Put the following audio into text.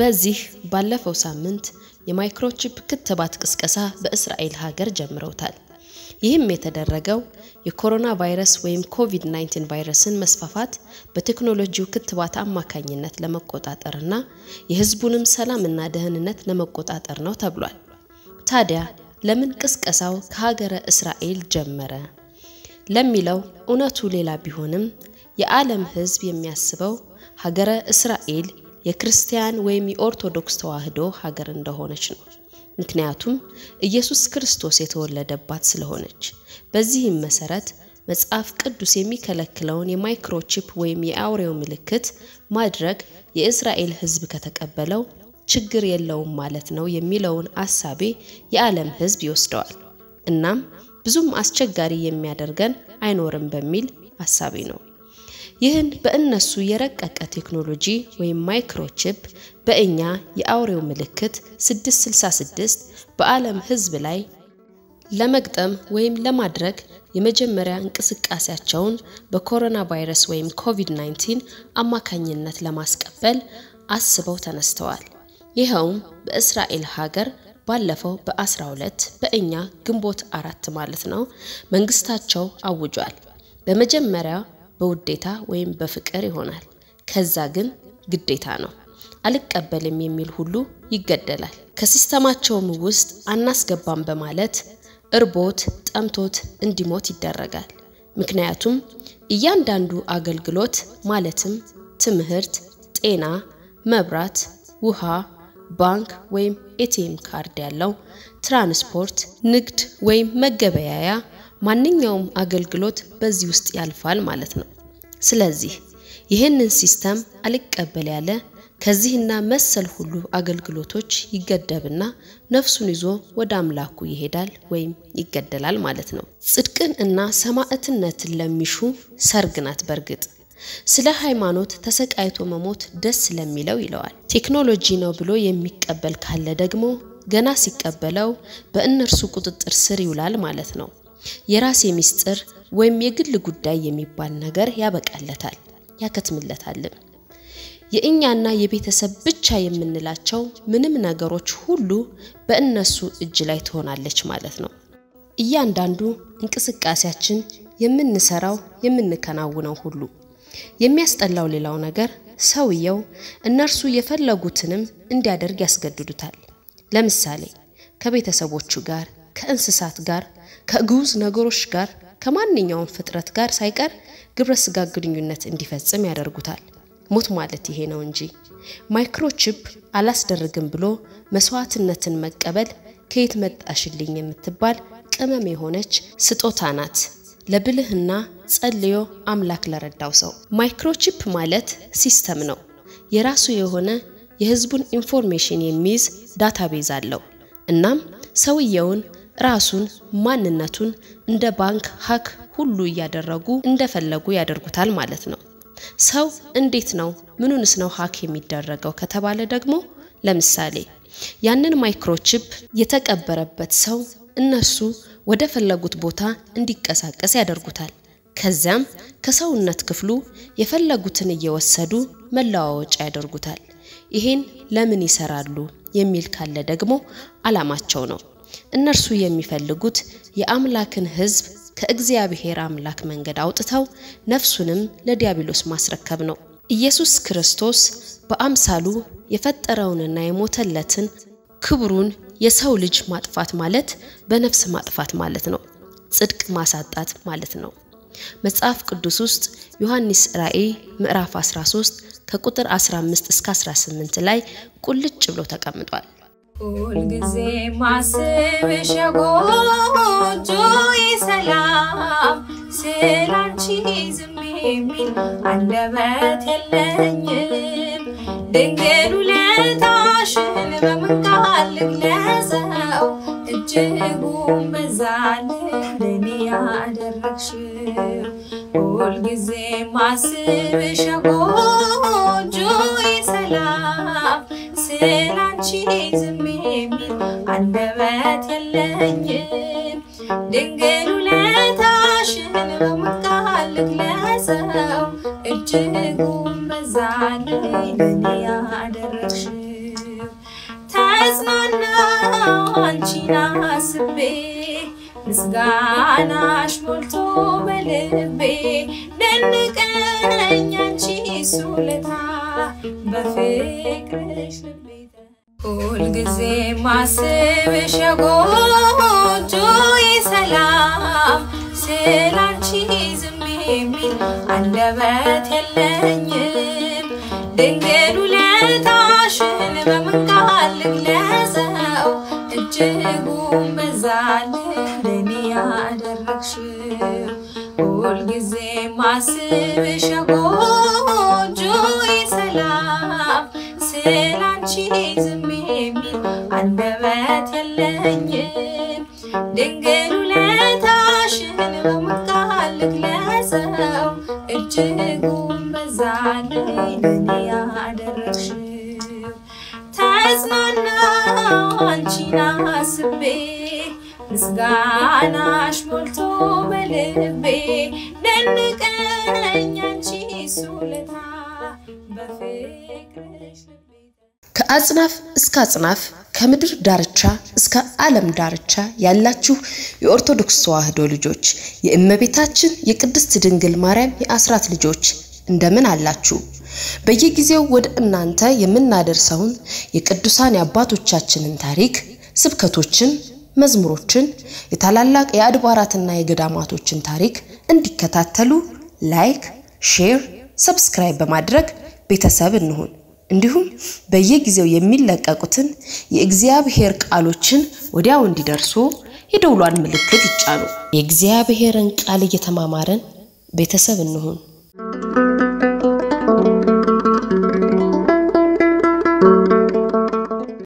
በዚህ ባለፈው ሳምንት የማይክሮቺፕ ክትባት ቅስቀሳ በእስራኤል ሀገር ጀምረውታል። ይህም የተደረገው የኮሮና ቫይረስ ወይም ኮቪድ-19 ቫይረስን መስፋፋት በቴክኖሎጂው ክትባት አማካኝነት ለመቆጣጠርና የሕዝቡንም ሰላምና ደህንነት ለመቆጣጠር ነው ተብሏል። ታዲያ ለምን ቅስቀሳው ከሀገረ እስራኤል ጀመረ ለሚለው እውነቱ ሌላ ቢሆንም የዓለም ሕዝብ የሚያስበው ሀገረ እስራኤል የክርስቲያን ወይም የኦርቶዶክስ ተዋሕዶ ሀገር እንደሆነች ነው። ምክንያቱም ኢየሱስ ክርስቶስ የተወለደባት ስለሆነች። በዚህም መሰረት መጽሐፍ ቅዱስ የሚከለክለውን የማይክሮቺፕ ወይም የአውሬው ምልክት ማድረግ የእስራኤል ሕዝብ ከተቀበለው ችግር የለውም ማለት ነው የሚለውን አሳቤ የዓለም ሕዝብ ይወስደዋል። እናም ብዙም አስቸጋሪ የሚያደርገን አይኖርም በሚል አሳቤ ነው። ይህን በእነሱ የረቀቀ ቴክኖሎጂ ወይም ማይክሮቺፕ በእኛ የአውሬው ምልክት 666 በዓለም ሕዝብ ላይ ለመግጠም ወይም ለማድረግ የመጀመሪያ እንቅስቃሴያቸውን በኮሮና ቫይረስ ወይም ኮቪድ-19 አማካኝነት ለማስቀበል አስበው ተነስተዋል። ይኸውም በእስራኤል ሀገር ባለፈው በ12 በእኛ ግንቦት አራት ማለት ነው መንግስታቸው አውጇል። በመጀመሪያ በውዴታ ወይም በፍቅር ይሆናል። ከዛ ግን ግዴታ ነው። አልቀበልም የሚል ሁሉ ይገደላል። ከሲስተማቸውም ውስጥ አናስገባም በማለት እርቦት ጠምቶት እንዲሞት ይደረጋል። ምክንያቱም እያንዳንዱ አገልግሎት ማለትም ትምህርት፣ ጤና፣ መብራት፣ ውሃ፣ ባንክ ወይም ኤቲኤም ካርድ ያለው ትራንስፖርት፣ ንግድ ወይም መገበያያ ማንኛውም አገልግሎት በዚህ ውስጥ ያልፋል ማለት ነው። ስለዚህ ይህንን ሲስተም አልቀበል ያለ ከዚህና መሰል ሁሉ አገልግሎቶች ይገደብና ነፍሱን ይዞ ወደ አምላኩ ይሄዳል ወይም ይገደላል ማለት ነው። ጽድቅን እና ሰማዕትነትን ለሚሹ ሰርግ ናት። በእርግጥ ስለ ሃይማኖት ተሰቃይቶ መሞት ደስ ለሚለው ይለዋል። ቴክኖሎጂ ነው ብሎ የሚቀበል ካለ ደግሞ ገና ሲቀበለው በእነርሱ ቁጥጥር ስር ይውላል ማለት ነው። የራሴ ሚስጥር ወይም የግል ጉዳይ የሚባል ነገር ያበቃለታል፣ ያከትምለታልም። የእኛና የቤተሰብ ብቻ የምንላቸው ምንም ነገሮች ሁሉ በእነሱ እጅ ላይ ትሆናለች ማለት ነው። እያንዳንዱ እንቅስቃሴያችን፣ የምንሰራው፣ የምንከናውነው ሁሉ የሚያስጠላው ሌላው ነገር ሰውየው እነርሱ የፈለጉትንም እንዲያደርግ ያስገድዱታል። ለምሳሌ ከቤተሰቦቹ ጋር፣ ከእንስሳት ጋር፣ ከግዑዝ ነገሮች ጋር፣ ከማንኛውም ፍጥረት ጋር ሳይቀር ግብረ ስጋ ግንኙነት እንዲፈጽም ያደርጉታል። ሞት ማለት ይሄ ነው እንጂ ማይክሮቺፕ አላስደርግም ብሎ መስዋዕትነትን መቀበል ከየት መጣሽልኝ የምትባል ቅመም የሆነች ስጦታ ናት ለብልህና ጸልዮ አምላክ ለረዳው ሰው። ማይክሮቺፕ ማለት ሲስተም ነው። የራሱ የሆነ የሕዝቡን ኢንፎርሜሽን የሚይዝ ዳታቤዝ አለው። እናም ሰውየውን ራሱን ማንነቱን እንደ ባንክ ሀክ ሁሉ እያደረጉ እንደፈለጉ ያደርጉታል ማለት ነው። ሰው እንዴት ነው ምኑንስ ነው ሀክ የሚደረገው ከተባለ ደግሞ ለምሳሌ ያንን ማይክሮቺፕ የተቀበረበት ሰው እነሱ ወደ ፈለጉት ቦታ እንዲቀሳቀስ ያደርጉታል። ከዚያም ከሰውነት ክፍሉ የፈለጉትን እየወሰዱ መለዋወጫ ያደርጉታል። ይሄን ለምን ይሰራሉ የሚል ካለ ደግሞ ዓላማቸው ነው። እነርሱ የሚፈልጉት የአምላክን ሕዝብ ከእግዚአብሔር አምላክ መንገድ አውጥተው ነፍሱንም ለዲያብሎስ ማስረከብ ነው። ኢየሱስ ክርስቶስ በአምሳሉ የፈጠረውንና የሞተለትን ክብሩን የሰው ልጅ ማጥፋት ማለት በነፍስ ማጥፋት ማለት ነው። ጽድቅ ማሳጣት ማለት ነው። መጽሐፍ ቅዱስ ውስጥ ዮሐንስ ራእይ ምዕራፍ 13 ከቁጥር 15 እስከ 18 ላይ ቁልጭ ብሎ ተቀምጧል። ሁልጊዜ ማስብሽ የጎጆ ሰላም ስላንቺ ዝም የሚል አንደበት የለኝም። ድንግል ውለታሽን በምን ቃል ልግለጸው? እጅጉን በዛልኝ ለኔ ያደረግሽው። ሁልጊዜ ማስብሽ የጎጆ ሰላም ስላንቺ ዝም የሚል አንደበት የለኝም። ድንግል ውለታሽን በምን ቃል ልግለጸው? እጅጉን በዛልኝ ለኔ ያደረግሽው አንቺን አስቤ ምስጋናሽ ሞልቶ በልቤ ደንቀኝ አንቺ ሱለታ በፍቅርሽ ልቤ ሁልጊዜ ማስብሽ የጎጆዬ ሰላም ስላንቺ ዝም የሚል አንደበት የለኝም ድንግል ውለታሽን በምን ቃል ልግለጸው እጅጉን በዛልኝ ለኔ ያደረግሽው ሁልጊዜ ማስብሽ የጎጆዬ ሰላም ስላንቺ ዝም የሚል አንደበት የለኝም ድንግል ውለታሽን በምን ቃል ልግለጸው እጅጉን በዛልኝ ለኔ ያደረግሽው ተጽናናው አንቺን አስቤ ምስጋናሽ ሞልቶ በልቤ ደንቀኝ አንቺ ሱለታ በፍቅርሽ ልቤ ከአጽናፍ እስከ አጽናፍ ከምድር ዳርቻ እስከ ዓለም ዳርቻ ያላችሁ የኦርቶዶክስ ተዋሕዶ ልጆች የእመቤታችን የቅድስት ድንግል ማርያም የአስራት ልጆች እንደምን አላችሁ? በየጊዜው ወደ እናንተ የምናደርሰውን የቅዱሳን የአባቶቻችንን ታሪክ፣ ስብከቶችን፣ መዝሙሮችን፣ የታላላቅ የአድባራትና የገዳማቶችን ታሪክ እንዲከታተሉ ላይክ፣ ሼር፣ ሰብስክራይብ በማድረግ ቤተሰብ እንሁን። እንዲሁም በየጊዜው የሚለቀቁትን የእግዚአብሔር ቃሎችን ወዲያው እንዲደርሱ የደውሏን ምልክት ይጫኑ። የእግዚአብሔርን ቃል እየተማማረን ቤተሰብ እንሁን።